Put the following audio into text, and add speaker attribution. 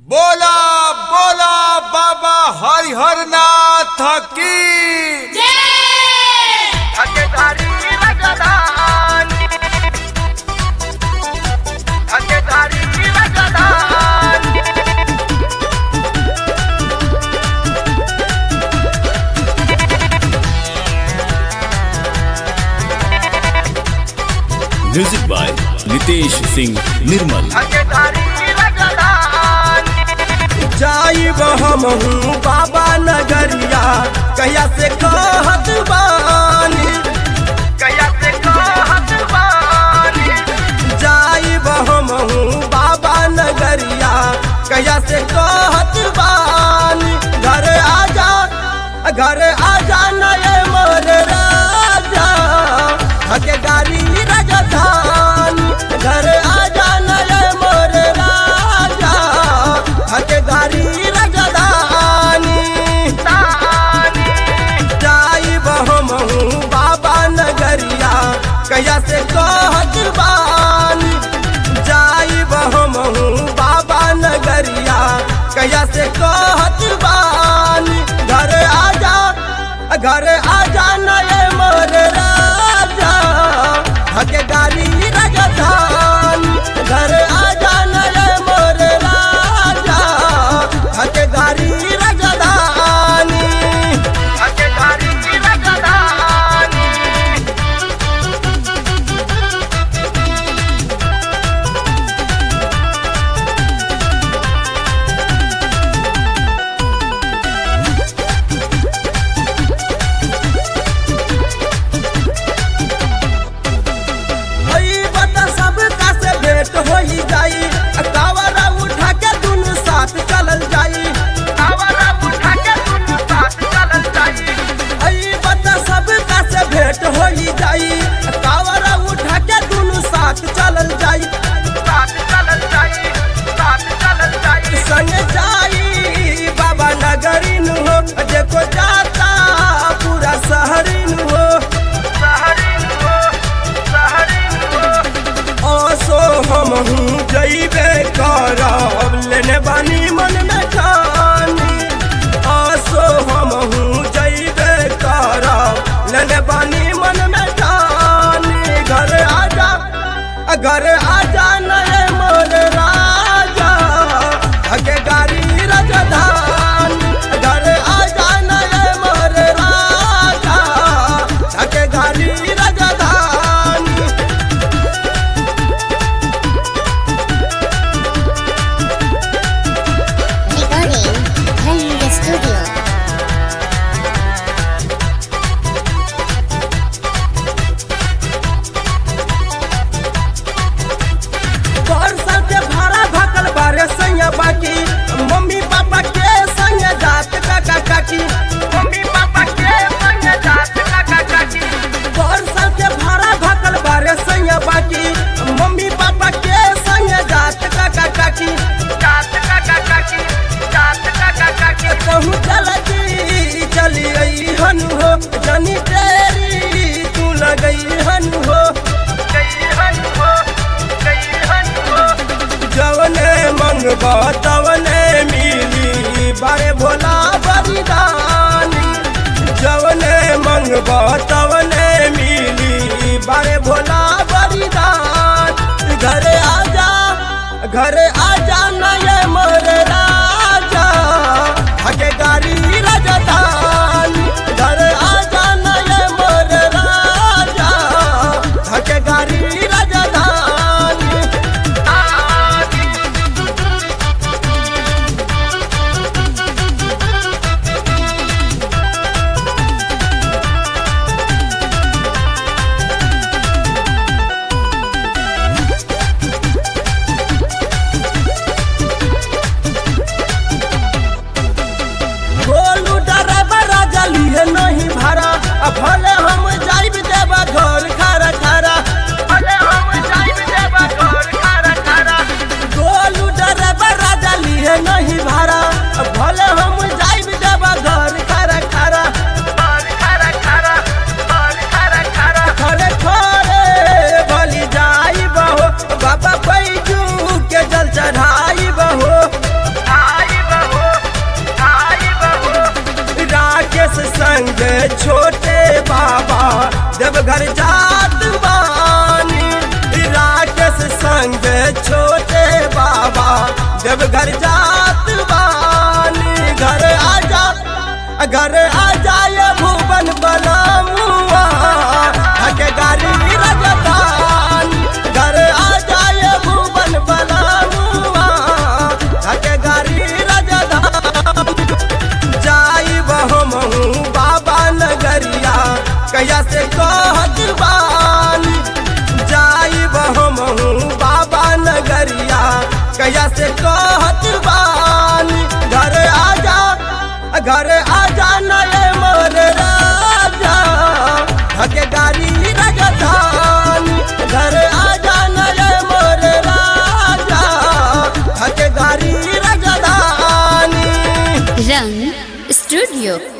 Speaker 1: बोला बोला बाबा हरिहर नाथ की
Speaker 2: ठकेदारी लगदान ठकेदारी लगदान
Speaker 3: म्यूजिक बाय नितेश सिंह निर्मल
Speaker 2: ठकेदारी लगदान
Speaker 4: जाइब हम हूँ बाबा नगरिया कहिया से कहत बानी
Speaker 2: कया से कहत बानी
Speaker 4: जाइब हम हूँ बाबा नगरिया कहिया से कहत बानी घर आजा घर आजा नए मोर राजा हके गाड़ी राजधानी घर आजा नए मोर राजा हके गाड़ी राजधानी
Speaker 2: तानी
Speaker 4: जाइब हम हूँ बाबा नगरिया कहिया से कहत बानी जाइब हम हूँ बाबा नगरिया कहिया से कहत बानी घर आजा घर आजा नए मोर राजा हके गाड़ी राजधानी घर आजा नए मोर राजा हके गाड़ी राजधानी
Speaker 2: ठकेदारी लगदान
Speaker 4: हई बता सब का से भेंट होई जाई कावरा उठा के दुनु साथ चलल जाई
Speaker 2: आवारा उठा के दुनु साथ चलल जाई
Speaker 4: हई बता सब का से भेंट होई जाई कावरा उठा के दुनु साथ चलल जाई
Speaker 2: साथ चलल जाई साथ चलल जाई
Speaker 4: संग जाई बाबा नगरीन हो देखो जाता पूरा शहरीन हो
Speaker 2: सहरीन हो सहरीन हो
Speaker 4: आसो हम हूँ जैबे करब लेने बानी मन में ठानी आसो हम हूँ जैबे करब लेने बानी मन में ठानी घर आजा घर आजा नए मोर राजा हके गाड़ी राजधानी घर आजा नए मोर राजा हके गाड़ी राजधानी
Speaker 5: Recording in the studio.
Speaker 4: बरसात के भाड़ा भकल बारे सैया बाकी मम्मी पापा के संग जात काका काकी
Speaker 2: मम्मी पापा के संग जात काका काकी
Speaker 4: बरसात के भाड़ा भकल बारे सैया बाकी मम्मी पापा के संग जात काका काकी
Speaker 2: जात काका काकी जात काका काकी
Speaker 4: कहूँ चलती चली आई हन हो जनी तेरी तू लगई हन हो
Speaker 2: गई हन हो गई हन हो
Speaker 4: जवने मंगबा तवने मिली बारे भोला बलिदानी जवने मंगबा तवने मिली बारे भोला बलिदान घरे आजा घरे आजा नये मोर राजा हके गाड़ी राजधानी घरे आजा नये मोर राजा हके गाड़ी राजधानी
Speaker 2: आगी
Speaker 4: छोटे बाबा देवघर जात बानी राकेश संग छोटे बाबा देवघर जात बानी घर आजा घर आ जाए भुवन बनामुआ हके गाड़ी रजतान घर आ जाए भुवन बनामुआ हके गाड़ी रजतान जाई बहुमहू बाबा नगरिया कया से कहत बानी जाई बहुमहू बाबा नगरिया कया से कहत बानी घर आजा घर आजा नए मोर राजा हके गाड़ी रजधानी घर आजा नए मोर राजा हके गाड़ी रजधानी
Speaker 5: Rang Studio.